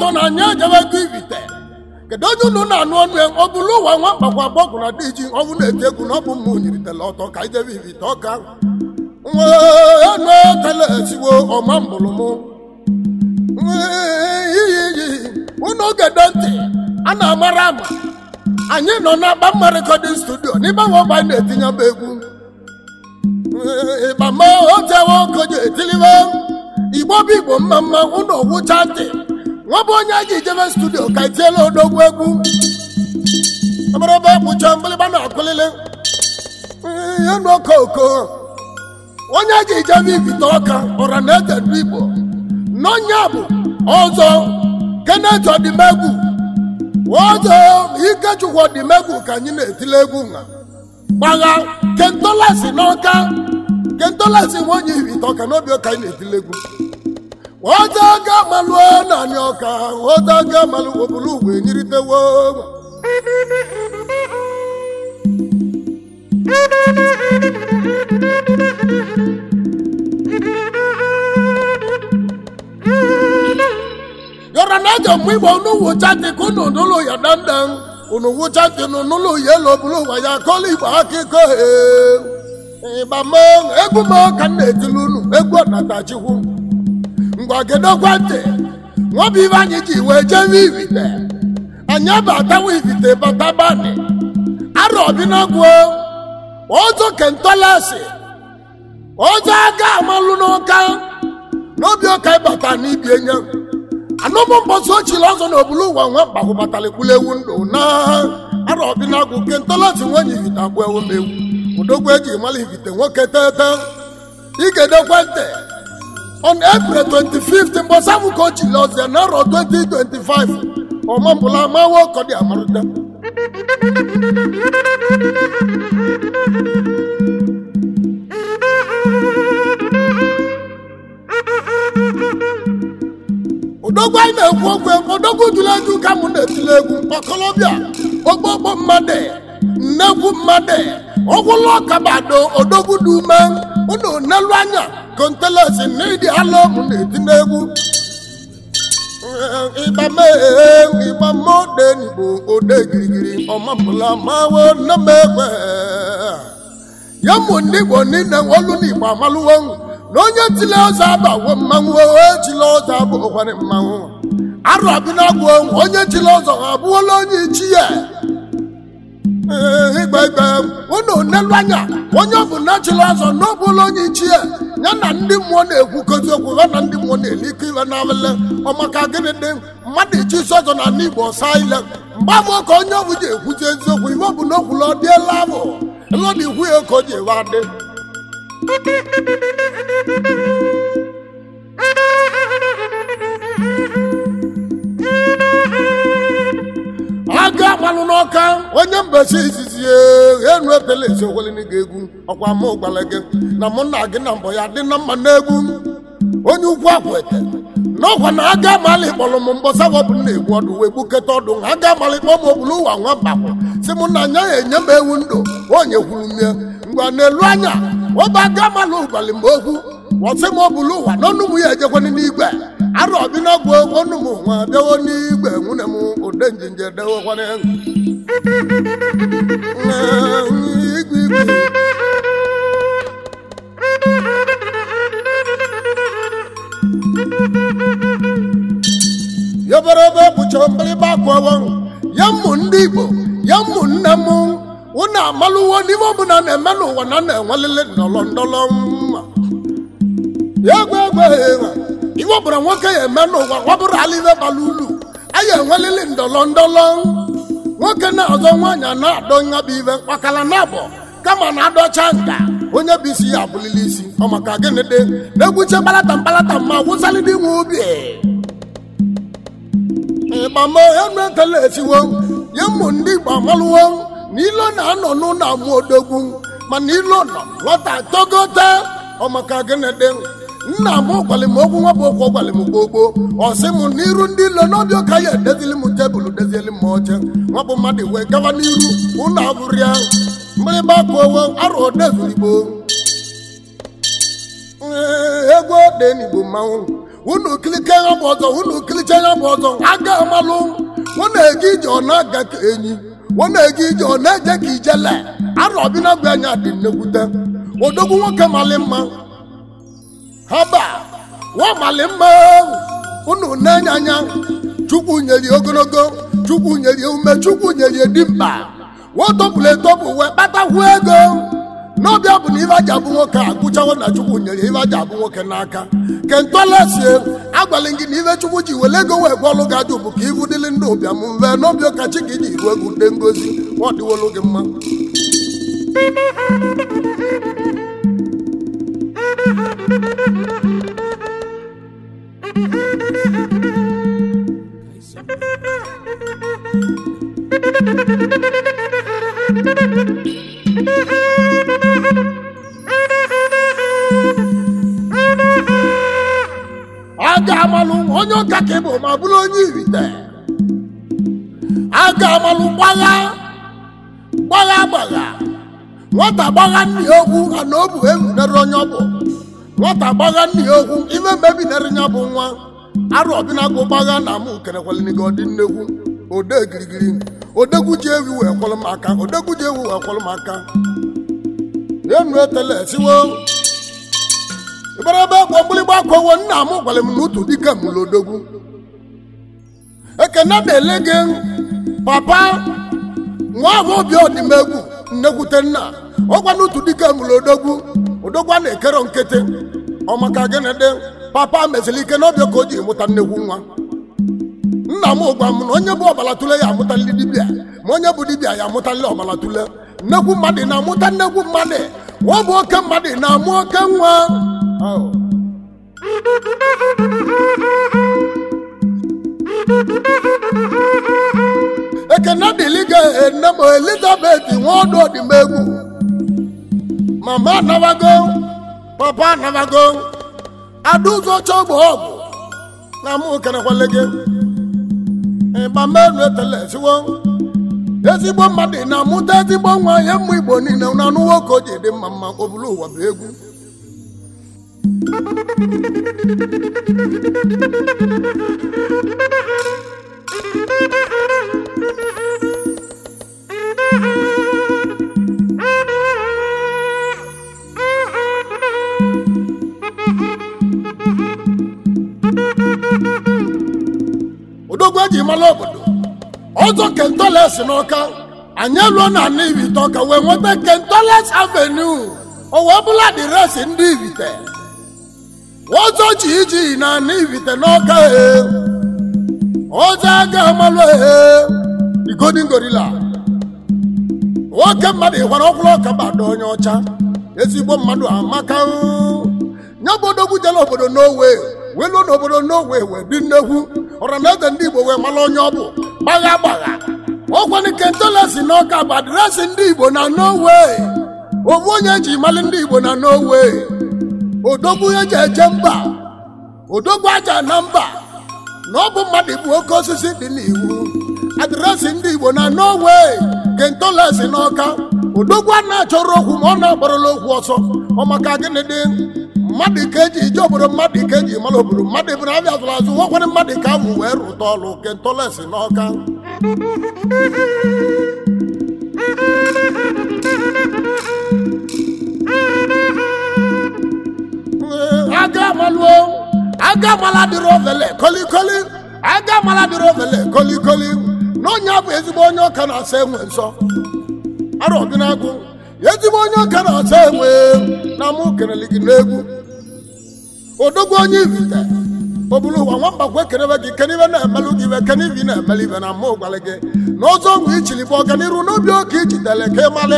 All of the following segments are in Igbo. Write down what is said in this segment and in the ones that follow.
ụtọ na anyị ejebego ibite kedu onye unu na-anụ ọnụ ya ọ bụrụ ụwa nwa mkpakwa gbọgwụ na dị ji ọnwụ na-eti egwu na ọ bụ mma onyiritela ọtọ ka ijebe ibite ọka nwe tele esiwo ọma mbụrụ mụ iyi iyi unu gede ntị a na-amara ama anyị nọ n'agba mma rekọdịn studio n'ime nwamba anyị na-etinye bụ egwu ịgbama otewe okoji etilibe igbo bụ igbo mma mma unu gwụcha ntị nwa bụ onye a ga-ejebe studio ka etiela odogwu egwu amaraba kpụcha mgbịlịgba na-akụlili ihe nụ okoko onye a ga-ejebe ibite ọka ọra na ede ndị igbo n'ọnya bụ ọzọ kenet ọdịmegwu ọzọ ikechukwu ọdịmegwu ka anyị na-etile egwu nha gbagha kentolasi n'ọka kentolasi nwe onye ibite ọka n'obi ọka anyị na-etile egwu ọzọ ga amalụ naanị ọka ọzọ ga amalụ obulu ugwe nyiritewo yọrọ na aja mgbe igbo unu wụcha ntị ka unu nụlụ ya dandan unu wụcha ntị unu nụlụ ya elu obulu ụwa ya kọlụ igbo akụkọ ịgbama egwu m ka m na-etili unu egwu ọnatachikwu ngwa gedokwa ntị nwabụ ibe anyị ji wee jebe ibite anyị abatawa ibite batabani arọ ọbịnagwuo ọzọ kentolasi ọzọ aga amalụ n'ụka n'obi ọka ịbata n'ibi enye anụmụ mbọsị ochili ọzọ na obulu ụwa nwa mkpahụbatala ekwulewu ndụ na arọ ọbịnagwụ kentolasi nwenye ibite agwụ ewu m ewu odogwu eji mala ibite nwoke tete igedekwa ntị on april 25th mbọsabụ ka o chili ọzọ na arọ 2025 ọmambụla amawo kọdị amarụta odogwu anyị na-ekwu okwu odogwu jụrụ egwu ka mụ na-etile egwu ọkọlọbịa ogbogbo mmadụ nnekwu mmadụ ọgwụlụ ọkabado odogwu dị ume unu nelu anya kontelesi na ịdị ala mụ na-eti n'egwu ịgbame ịgbame ode n'igbo ode girigiri ọmapụla mawo nnamekwe ya mụ ndị igbo niile olu n'igbo amalụwo na onye tile ọzọ abawo mmanwụ echile ọzọ abụghịkwarị mmanwụ arụ abịnagwụ onye chile ọzọ abụọla onye ichi ya igbe igbe unu nelu anya onye ọbụla chịrị ọzọ n'ọbụla onye ichi ya ya na ndị mmụọ na-ekwukọzi okwu ha na ndị mmụọ na-elikọ iwe n'abịla ọmaka gịnị dị mmadụ ichi isi ọzọ na ndị igbo saa ile mgbe abụọ ka onye ọbụ ji ekwuzi eziokwu iwe bụ na okwula ọ dịela abụ elọdị ikwu ya ka o ji ewe adị aga agbalụ n'ọka onye mbesi izizi enu epele esokwelini gị egwu ọkwa mụ gwara gị na mụ na gị na mbọ ya dị na mma n'egwu onye ukwu akwete n'ọkwa na aga amalị kpọrọ m mbọsa wọbụ na-egbu ọdụ wee gbuketa ọdụ ha aga amalị kpọ m obulu ụwa nwa bakwa si mụ na anya ya enye m ewu ndụ onye kwuru mie ngwa n'elu anya ọba aga amalị ụbalị mgbe okwu wọsị m obulu ụwa n'ọnụ m ya ejekwana n'igwe arụ ọbịnagwu ọnụ m nwa bịawo n'igwe nwunye m ode njinje dewekwana igwe igwe yoberebe bụcha mgbịrịgba akwawo ya mmụ ndị igbo ya mmụ nne m unu amalụwo n'ime ọbụla na-eme n'ụwa na na-enwelele ndọrọ ndọrọ mma ya egwe egwe ha iwe ọbụla nwoke ya eme n'ụwa ọ bụrụ ala ibe bara ulu anyị enwelili ndọrọ ndọrọ nwoke na-azọ nwaanyị na-adọ nya bụ ibe mkpakala na-abọ kama na-adọcha nka onye bụ isi ya abụlili isi ọ maka gịnị dị na-egwuche mkpalata mkpalata ma wụsalịdị nwe obi ịgbama enu ekele esiwo ya ụmụ ndị igbo amalụwo na ilo na-anọ n'ụlọ amụ odogwu mana ilo nọ nwata togote ọ maka gịnị dị nna m gwalị m okwu nwa bụ okwu gwalị m gbogbo ọ sị m n'iru ndị ilo n'obi ụka ya edezili m tebụl dezieli m oche nwa bụ mmadụ wee gaba n'iru ụlọ abụrịa mgbịrịgba kụowo arụ odezurigbo egwu ode n'igbo mmanwụ unu kilike ya bụ ọzọ unu kiliche ya bụ ọzọ aga amalụ ọ na-ege ije ọ na-aga ka enyi ọ na-ege ije ọ na-eje ka ijele arọbina gwa anya dị nnekwute odogwu nwoke mali mma haba nwa mali mma unu na-enye anya chukwu nyeri ogologo chukwu nyeri ume chukwu nyeri dimkpa wotọpụrụ etọpụ wee kpatakwu ego n'ọbịa bụ na ife aja abụ nwoke a gụchawo na chukwu nyere ife aja abụ nwoke n'aka kentọlesie agwalị gị na ife chukwu ji wele ego wee gwọlụ gị ajụ bụ ka ivu dịlị ndị ụbịam mve n'obi ụka chi gị ji iru egwu ndị ngozi ọ dịwolu gị mma aga amalụ onye ụka ka ị bụ ma bụrụ onye irite aga amalụ gbagha gbagha gbagha nwata gbagha nna ya okwu ana o bụ ebinere onye ọ bụ nwata gbagha nna ya okwu ime mebinere ya bụ nwa arụ ọbịnagụ gbagha na mụ kerekwaliniga ọdị nnekwu ode girigiri odegwu ji ewi wee kwọrọ m aka odegwu ji ewi wee kwọrọ m aka enu etele siwo ịbara ebe ekwe mgbịrịgba akọwo nna m gwara m n'otu dike m lodogwu ekene na-ele gị papa nwa ahụ obi ọdịmegwu nnekwute nna ọgwa n'otu dike m lodogwu odogwu a na-ekero nkịtị ọmaka gịnị dị papa mesịrị ike n'ọbịa ka o ji mụta nnekwu nwa nna m gwa m na onye bụ ọbara tule ya amụtalị dibịa ma onye bụ dibịa ya amụtalị ọbara tule nnekwu mmadụ na-amụta nnekwu mmadụ nwa bụ oke mmadụ na-amụ oke nwa Oh. ekene dịlị ga ene m elizabeth nwaọdụ ọdịmegwu mama anabago papa anabago adụzọ chọgbo ọgwụ na mụ kenekwale gị ịgbamenu etele siwo ezigbo mmadụ na-amụta ezigbo nwa ya mmụ igbo niile na anụ nwoke o ji dị mma mma obulu ụwa bụ egwu odogwu eji mara obodo ọzọ kentoles n'ọka anyị eluo na ana ibite ọka wee nweta kentoles avenue o wee bụla adịresị ndị ibite ọzọ ji iji na ana ibite n'ọka he ọzọ aga amalụ he the golden gorilla nwoke mmadụ ịkwara ọkwụrụ ọka bada onye ọcha ezigbo mmadụ amaka nya bụ odogwu jere obodo n'owe wee luo n'obodo n'owe wee dị nnekwu ọra na eze ndị igbo wee mara onye ọ bụ gbagha gbagha ọkwanụ kentolesi n'ọka bụ adịresị ndị igbo na n'owe ofu onye ji mali ndị igbo na n'owe odogwu eji eje mba odogwu aja na mba na ọ bụ mmadụ bụ oke osisi dị n'iwu adịresị ndị igbo na n'owe kentolesi n'ọka odogwu a na-achọrọ okwu ma ọ na-agbarala okwu ọsọ ọ maka gịnị dị mmadụ ka eji ije obodo mmadụ ka eji mara obodo mmadụ bụ na abịa azụrụ azụ nwekwara mmadụ ka ahụ wee rụta ọrụ kentolesi n'ọka aga amaluo aga amala dịrị ovele kolikoli aga amala dịrị ovele kolikoli na onye bụ ezigbo onye ọka na-asa enwe nsọ arụ ọdịnagụ ezigbo onye ọka na-asa enwe na mụ kelele gị n'egwu odogwu onye ibite obulu ụwa nwamba kwe kenebe gị kenibe na-emelụ gị ibe kenibi na-emeli ibe na mụ gwara gị na ọzọ ọgwụ ichili bụ ọganiru n'obi oke ijidele ka ịmalị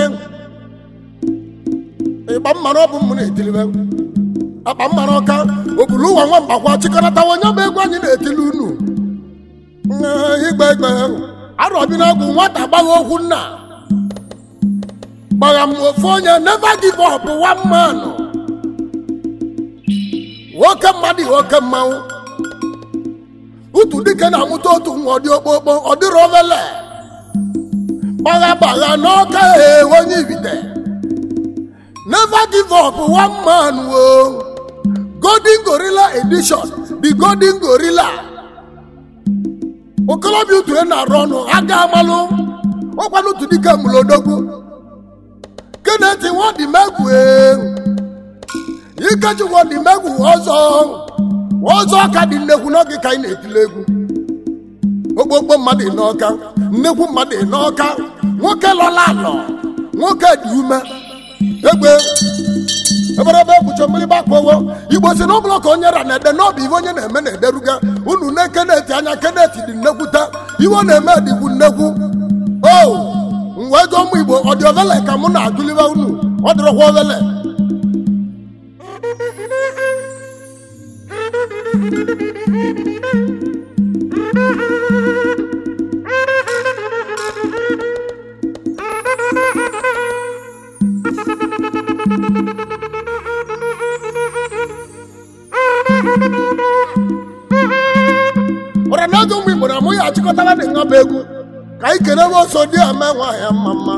ịgba mmanụ ọ bụ mmụ na-etilibe akpa mmanụ ọka obulu ụwa nwamba kwa chịkọnatawa onye bụ egwu anyị na-etili unu igbe igbe arọbinagwu nwata gbagha okwu nna gbagha m ofu onye never give up one man nwoke mmadụ nwoke mmanwụ utu dike na-amụta otu nwa ọdị okpokpo ọ dịrị ovele gbagha gbagha n'ọka ee onye ibite never give up one man wo golden gorilla edition the golden gorilla okolobịa utu na-arụ ọnụ aga amalụ ọkwanụ otu dike mụlodogwu keneti nwadimegwu ikechi nwadimegwu ọzọ ọzọ ka dị nnekwu n'oge ka anyị na-etile egwu ogbogbo mmadụ n'ọka nnekwu mmadụ n'ọka nwoke lọla alọ nwoke dị ume egbe eberebe ekpuchi mmiri gbakpọwo igbo si na ọbụla ka onye ra na-ede n'ọbụ iwe onye na-eme na-ederuga unu ne keneti anya keneti dị nnekwuta iwe ọ na-eme dịkwu nnekwu o mgbe jụọ ụmụ igbo ọ dị ovele ka mụ na-agụliwe unu ọ dịrọkwa ovele ọra na ụmụ igbo na mụ ya achịkọtara dị nha bụ egwu ka anyị kere nwe oso dị ame nwaanyị mma mma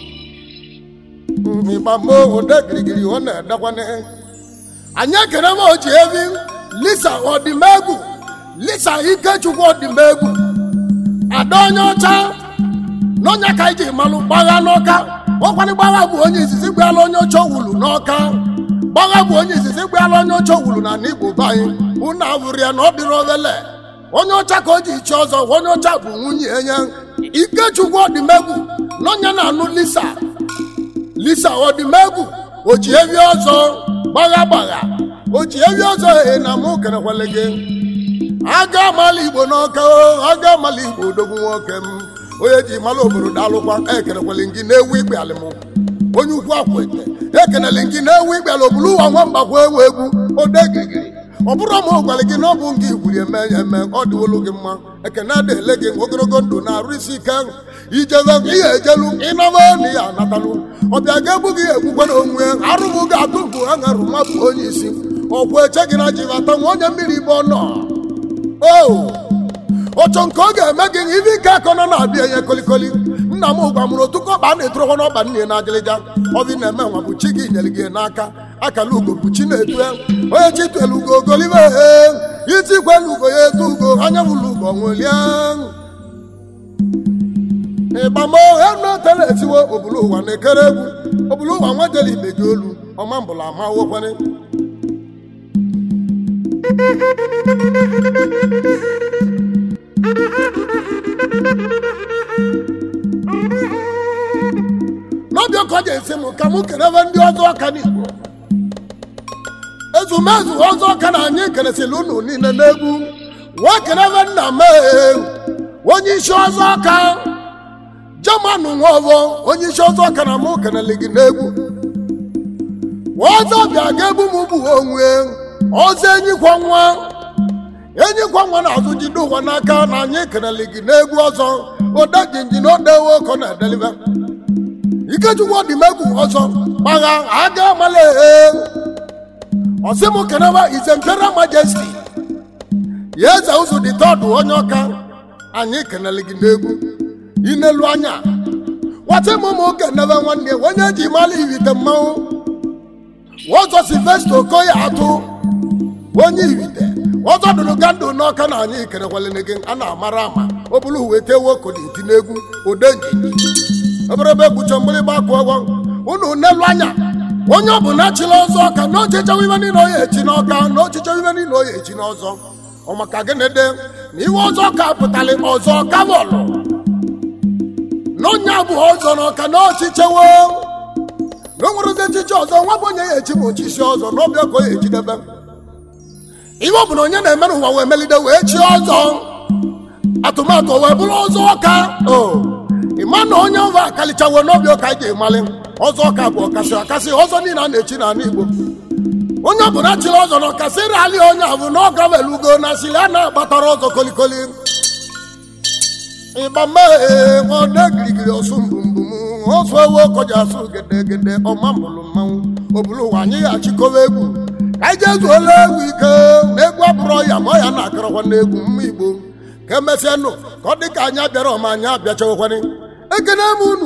ịgba moo ode girigiri ọ na-edekwane anyị ekere nwe oji evi lisa ọdịmegwu lisa ikechukwu ọdịmegwu ada onye ọcha n'ọnya ka anyị ji malụ gbagha n'ọka ọkwanị gbagha bụ onye izizi gbaala onye ọcha owulu n'ọka gbagha bụ onye izizi gbaala onye ọcha owulu na n'igbo be anyị unu awụrụ ya na ọ dịrị ovele onye ọcha ka o ji chi ọzọ onye ọcha bụ nwunye enye ikechukwu ọdịmegwu n'ọnya na-anụ lisa lisa ọdịmegwu o ji evi ọzọ gbagha gbagha o ji evi ọzọ ee na mụ kerekwele gị aga amala igbo n'ọka o aga amala igbo odogwu nwoke m onye ji mala obodo daalụkwa ekerekwele gị na-ewu ikpe alịmụ onye ukwu akwete ekenele gị na-ewu ikpe ala obulu ụwa nwambakwa ewu egwu odegigiri ọ bụrụ ma ọ gwara gị na ọ bụ nke igwuri eme ya eme ọ dịwolu gị mma ekene adịele gị ogologo ndụ na-arụ isi ike ijebe ihe ejelu ịnaba na ya anatalụ ọbịa ga-egbu gị egbukwana onwe arụbụ gị atụbụ aṅarụ mapụ onye isi ọkwụ eche gị na jibata nwa onye mmiri ibe ọ nọ o ọchọ nke ọ ga-eme gị ibe ike akọ nọ na-abịa ihe kolikoli nna m gwa mụrụ otu kọba a na-etorokwa n'ọba nne na agịlịga ọbị na-eme nwa bụ chi gị nyere gị n'aka akala ugo bụ chi na-etu onye chi tuelu ugo ogolibe iti kwelu ugo ya etu ugo anya bụlụ ugo nwelie ịgbamo enotela etiwo obulu ụwa na-ekere egwu obulu ụwa nwejela ibe gị olu ọma mbụla ama wokwene n'ọbịa ka ọ ga-esi m ka mụ kerebe ndị ọzọ ọka n'igbo ezumezu ọzọ ọka na anyị keresịrị unu niile n'egwu nwa kerebe nna mee onye isi ọzọ ọka jamanụ nwa ọzọ onye isi ọzọ ọka na mụ kenele gị n'egwu ọzọ bịa ga-egbu m bụ onwe ọzọ enyikwa nwa enyikwa nwa na-azụ jide ụwa n'aka na anyị kenele gị n'egwu ọzọ odejinji na odewe ọkọ na-edelibe ikechukwu ọdịmegwu ọzọ gbagha aga amala ọsịmụ keneba is imperial majesty ya eze ụzọ dị tọdụ onye ọka anyị kenele gị n'egwu inelu anya nwata m ụmụ kenebe nwanne onye ji mala iwite mmanwụ ọzọ silvester okoye atụ onye iwite ọzọ dụrụ gandụ n'ọka na anyị kenekwalene gị a na-amara ama ọ bụrụ uwe tewo koditi n'egwu odenjinji eberebe ekpuchi mgbịrịgba akụ ọgwọ unu n'elu anya onye ọbụla chịla ọzọ ọka na ochiche ibe niile oye echi n'ọka na ochiche ibe niile oye echi n'ọzọ ọ maka gịnị dị na iwe ọzọ ka pụtara ọzọ kavọlụ na onye abụ ọzọ n'ọka na ochichewo na o nwere echichi ọzọ nwa bụ onye ya echi ma ochichi ọzọ na ọbịa ka o ya ejidebe iwe ọ bụla onye na-eme n'ụwa wee melide wee chi ọzọ atụmatụ wee bụrụ ọzọ ọka o ịma na onye ọva akalichawo n'obi ọka anyị ga-emalị ọzọ ọka bụ ọkasị ọkasị ọzọ niile a na-echi n'ala igbo onye ọbụla chịrị ọzọ na ọkasị rali onye ahụ na ọ gawelugo na asịrị a na-agbatara ọzọ kolikoli ịgba mmehie ọde girigiri ọsụ mbumbum ọsụ ewu ọkọji asụ gedegede ọma mbụlụ mmanwụ obulu ụwa anyị achịkọwa egwu ka anyị jee zuola egwu ike na egwu abụrọ ya ma ya na-akọrọkwa n'egwu mma igbo ka emesịa nụ ka ọ dị ka anyị abịara ọma anyị abịachawakwanị ekene m unu